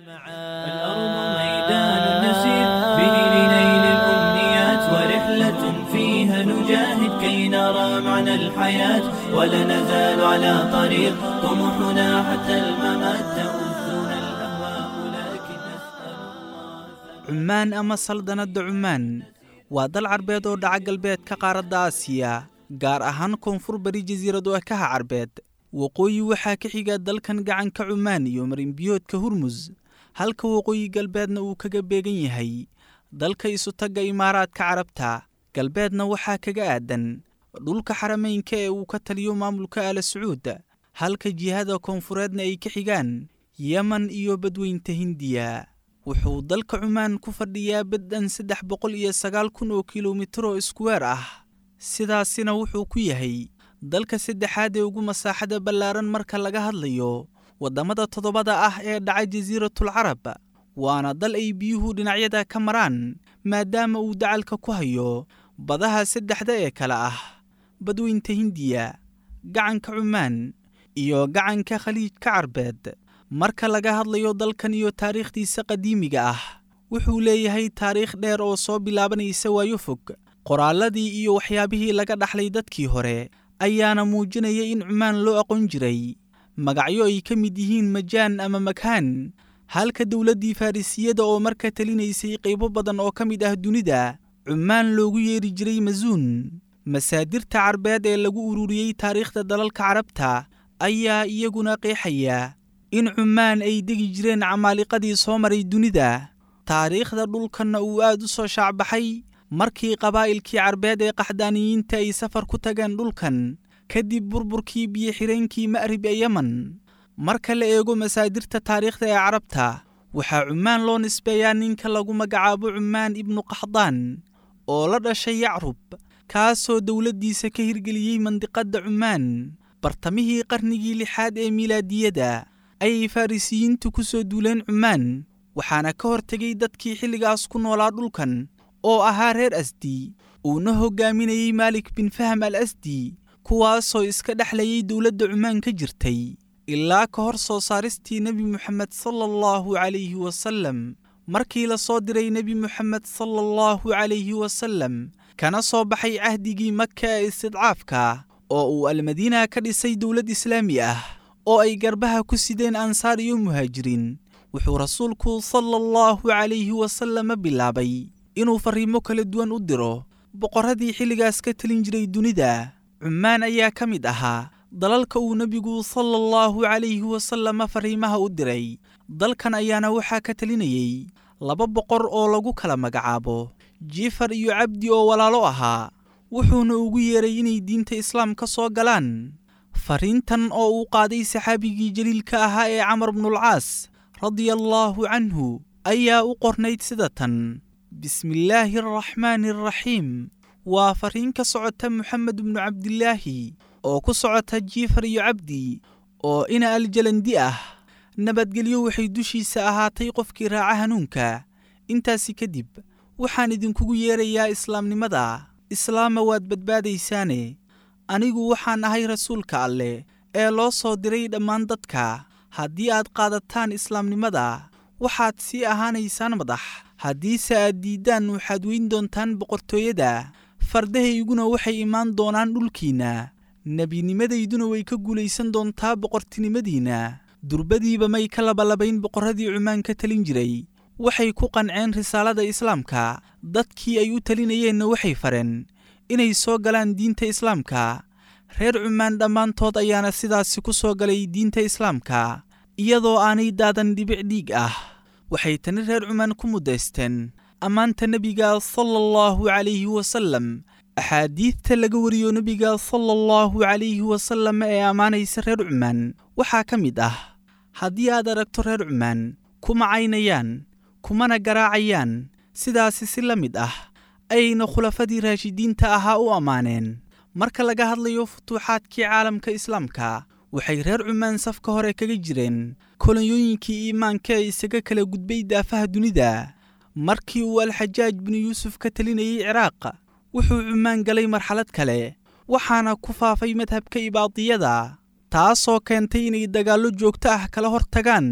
الأرض ميدان نسير به لنيل الأمنيات ورحلة فيها نجاهد كي نرى معنى الحياة ولا نزال على طريق طموحنا حتى الممات تؤذنا الأهواء لكن نسأل الله cumaan ama saldanadda cumaan waa dal carbeed oo dhaca galbeedka qaaradda aasiya gaar ahaan koonfur bari jasiirad ekaha carbeed waqooyi waxaa ka xiga dalkan gacanka cumaan iyo marinbiyoodka hurmus halka waqooyi galbeedna uu kaga beegan yahay dalka isutagga imaaraadka carabta galbeedna waxaa kaga aadan dhulka xarameynka ee uu ka taliyo maamulka aala sacuud halka jihada koonfureedna ay ka xigaan yeman iyo badweynta hindiya wuxuu dalka cumaan ku fadhiyaa baddan saddex boqol iyo sagaal kun oo kilomitr oo iskuweer ah sidaasina wuxuu ku yahay dalka saddexaad ee ugu masaaxada ballaaran marka laga hadlayo waddamada toddobada ah ee dhaca jasiiratul carab waana dal ay biyuhu dhinacyada ka maraan maadaama uu dacalka ku hayo badaha saddexda ee kale ah badweynta hindiya gacanka cumaan iyo gacanka khaliijka carbeed marka laga hadlayo dalkan iyo taariikhdiisa qadiimiga ah wuxuu leeyahay taariikh dheer oo soo bilaabanaysa waayo fog qoraalladii iyo waxyaabihii laga dhaxlay dadkii hore ayaana muujinaya in cumaan loo aqoon jiray magacyo ay ka mid yihiin majaan ama makhaan halka dowladdii farrisiyada oo marka talinaysay qaybo badan oo ka mid ah dunida cumaan loogu yeeri jiray masuun masaadirta carbeed ee lagu ururiyey taariikhda dalalka carabta ayaa iyaguna qeexaya in cumaan ay degi jireen camaaliqadii soo maray dunida taariikhda dhulkanna uu aad u soo shaacbaxay markii qabaa'ilkii carbeed ee qaxdaaniyiinta ay safar ku tageen dhulkan kadib burburkii biyo-xireenkii ma'rib ee yeman marka la eego masaadirta taariikhda ee carabta waxaa cumaan loo nisbeeyaa ninka lagu magacaabo cumaan ibnu qaxdaan oo la dhashay yacrub kaasoo dowladdiisa ka hirgeliyey mandiqadda cumaan bartamihii qarnigii lixaad ee milaadiyada ayay farrisiyiintu ku soo duuleen cumaan waxaana ka hortegay dadkii xilligaas ku noolaa dhulkan oo ahaa reer asdi uuna hoggaaminayey maalik bin fahm al asdi kuwaasoo iska dhexlayay dowladda cumaan ka jirtay ilaa ka hor soo saaristii nebi moxamed sala allahu calayhi wasallam markii la soo diray nebi moxamed sala allahu calayhi wasallam kana soo baxay cahdigii maka ee istidcaafka oo uu almadiina ka dhisay dowlad islaami ah oo ay garbaha ku sideen ansaar iyo muhaajiriin wuxuu rasuulku sala allahu calayhi wasalama bilaabay inuu farriimo kala duwan u diro boqorradii xilligaas ka telin jiray dunida cumaan ayaa ka mid ahaa dalalka uu nebigu sala allahu calayhi wasalama farriimaha u diray dalkan ayaana waxaa ka telinayey laba boqor oo lagu kala magacaabo jifar iyo cabdi oo walaalo ahaa wuxuuna ugu yeeray inay diinta islaam ka soo galaan fariintan oo uu qaaday saxaabigii jaliilka ahaa ee camar bnulcaas radia allaahu canhu ayaa u qornayd sida tan bismillaahi araxmaani araxiim waa fariin ka socota moxamed bnu cabdilaahi oo ku socota jiifar iyo cabdi oo ina aljalandi ah nabadgelyo waxay dushiisa ahaatay qofkii raaca hanuunka intaasi kadib waxaan idinkugu yeerayaa islaamnimada islaama waad badbaadaysaane anigu waxaan ahay rasuulka alleh ee loo soo diray dhammaan dadka haddii aad qaadataan islaamnimada waxaad sii ahaanaysaan madax haddiise aad diiddaan waxaad weyn doontaan boqortooyada fardahayguna waxay imaan doonaan dhulkiinna nebinimadayduna way ka guulaysan doontaa boqortinimadiinna durbadiiba may ka labalabayn boqorradii cumaan ka talin jiray waxay ku qanceen risaalada islaamka dadkii ay u talinayeenna waxay fareen inay soo galaan diinta islaamka reer cumaan dhammaantood ayaana sidaasi ku soo galay diinta islaamka iyadoo aanay daadan dhibic dhiig ah waxay tani reer cumaan ku muddaysteen ammaanta nebiga sala allahu calayhi wasallam axaadiidta laga wariyo nebiga sala allahu calayhi wasallam ee ammaanaysa reer cumaan waxaa ka mid ah haddii aad aragto reer cumaan kuma caynayaan kumana garaacayaan sidaasi si la mid ah ayayna khulafadii raashidiinta ahaa u ammaaneen marka laga hadlayo futuuxaadkii caalamka islaamka waxay reer cumaan safka hore kaga jireen kolonyooyinkii iimaanka ee isaga kala gudbay daafaha dunida markii uu alxajaaj binu yuusuf ka telinayey ciraaq wuxuu cumaan galay marxalad kale waxaana ku faafay madhabka ibaadiyada taasoo keentay inay dagaallo joogto ah kala hor tagaan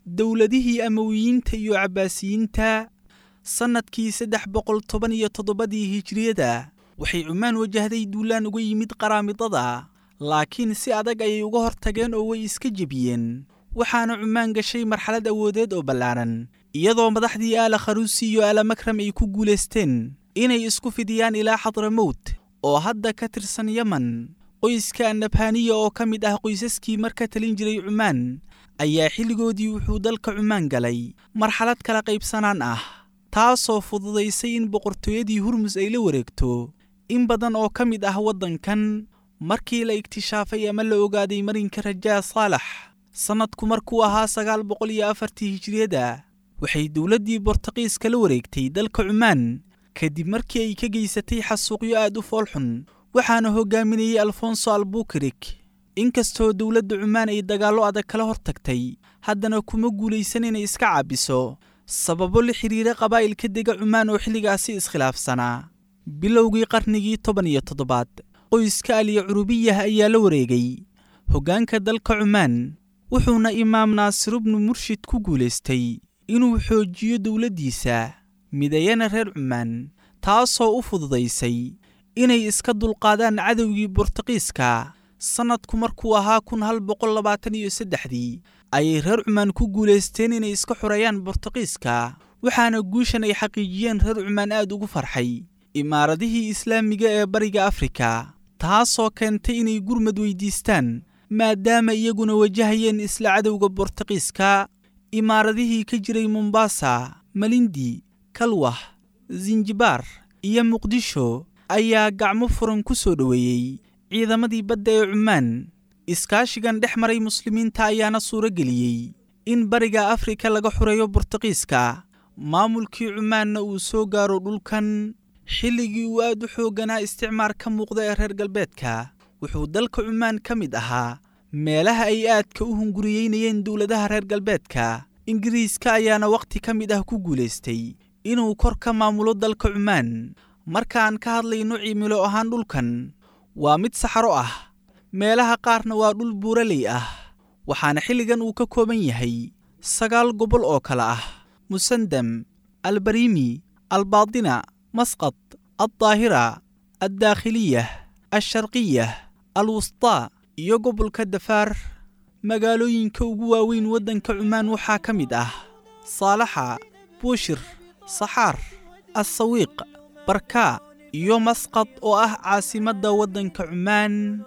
dowladihii amawiyiinta iyo cabbaasiyiinta sannadkii saddex boqol toban iyo toddobadii hijriyada waxay cumaan wajahday duulaan uga yimid qaraamidada laakiin si adag ayay uga hortageen oo way iska jebiyeen waxaana cumaan gashay marxalad awoodeed oo ballaaran iyadoo madaxdii aala kharuusi iyo aala makram ay ku guulaysteen inay isku fidiyaan ilaa xadramowt oo hadda ka tirsan yeman qoyska annabhaniya oo ka mid ah qoysaskii marka talin jiray cumaan ayaa xilligoodii wuxuu dalka cumaan galay marxalad kala qaybsanaan ah taasoo fududaysay in boqortooyadii hurmus ay la wareegto in badan oo ka mid ah waddankan markii la iktishaafay ama la ogaaday marinka rajaa saalax sannadku markuu ahaa sagaal boqol iyo afartii hijriyada waxay dowladdii bortaqiiska la wareegtay dalka cumaan kadib markii ay ka geysatay xasuuqyo aad u foolxun waxaana hoggaaminayey alfonso albukirik inkastoo dowladda cumaan ay dagaallo adag kala hortagtay haddana kuma guulaysan inay iska caabiso sababo la xidhiira qabaa'ilka dega cumaan oo xilligaasi iskhilaafsanaa bilowgii qarnigii toban iyo toddobaad qoyska aliya curubiyah ayaa la wareegay hoggaanka dalka cumaan wuxuuna imaam naasir bnu murshid ku guulaystay inuu xoojiyo dowladdiisa midayana reer cumaan taasoo u fududaysay inay iska dulqaadaan cadowgii bortaqiiska sannadku markuu ahaa kun hal boqol labaatan iyo saddexdii ayay reer cumaan ku guulaysteen inay iska xoreeyaan bortaqiiska waxaana guushan ay xaqiijiyeen reer cumaan aad ugu farxay imaaradihii islaamiga ee bariga afrika taasoo keentay inay gurmad weydiistaan maadaama iyaguna wajahayeen isla cadowga bortaqiiska imaaradihii ka jiray mombasa malindi kalwah sinjibaar iyo muqdisho ayaa gacmo furan ku soo dhoweeyey ciidamadii badda ee cumaan iskaashigan dhex maray muslimiinta ayaana suuro geliyey in bariga afrika laga xureeyo bortaqiiska maamulkii cumaanna uu soo gaaro dhulkan xilligii uu aad u xoogganaa isticmaar ka muuqda ee reer galbeedka wuxuu dalka cumaan ka mid ahaa meelaha ay aadka u hunguriyeynayeen dowladaha reer galbeedka ingiriiska ayaana wakhti ka mid ah ku guulaystay inuu kor ka maamulo dalka cumaan markaan ka hadlayno cimilo ahaan dhulkan waa mid saxaro ah meelaha qaarna waa dhul buuraley ah waxaana xilligan uu ka kooban yahay sagaal gobol oo kale ah musandam albariimi albaadina masqad aldaahira addaakhiliyah alsharqiyah alwustaa iyo gobolka dafaar magaalooyinka ugu waaweyn waddanka cumaan waxaa ka mid ah saalaxa buushir saxaar assawiiq barkaa iyo masqad oo ah caasimadda waddanka cumaan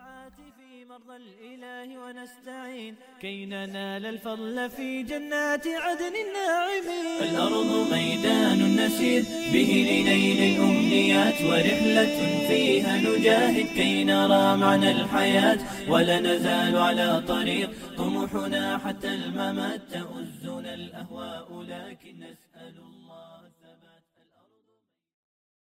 ونستعين كي ننال الفضل في جنات عدن الناعمين الأرض ميدان نسير به لنيل الأمنيات ورحلة فيها نجاهد كي نرى معنى الحياة ولا نزال على طريق طموحنا حتى الممات تؤزنا الأهواء لكن نسأل الله